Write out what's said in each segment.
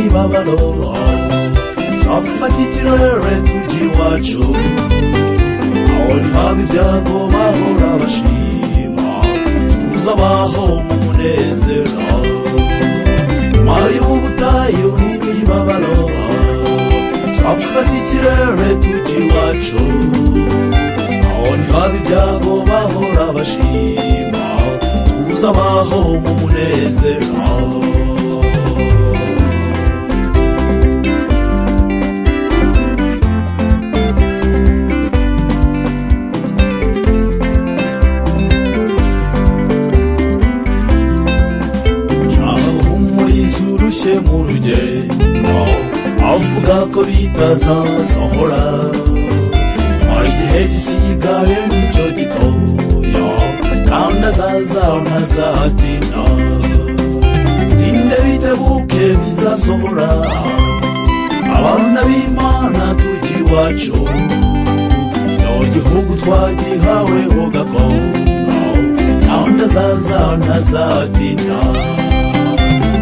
n'abalomo twafatitira rero iby'iwacu aho ntihaba ibyago bahora bashima tuza abaho mu munezero nyuma y'ubutayu n'imibabaro twafatitira rero iby'iwacu aho ntihaba ibyago bahora bashima tuza abaho mu munezero umurizo urushye mu rugendo avuga ko bitazasohora nyuma igihe gisigaye nicyo gitoya kandi azaza ntazatinda tinde bitebuke bizasohora abana b'imana tujya iwacu icyo gihugu twagihaweho gakondo kandi azaza ntazatinda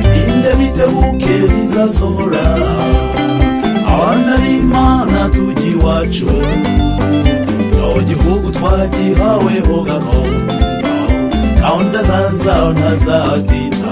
binde bitebuke bizasohora abana b'imana tujya iwacu icyo gihugu twagihaweho gakondo gahunda zaza ntazatinda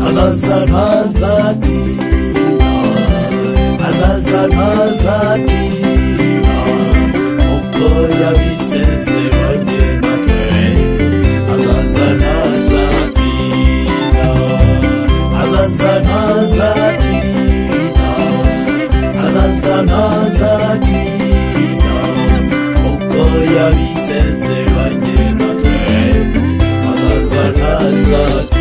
azaza ntazatinda azaza ntazatinda kuko yabisezeranye natwe azaza ntazatinda azaza ntazatinda azaza ntazatinda kuko yabisezeranye natwe azaza ntazatinda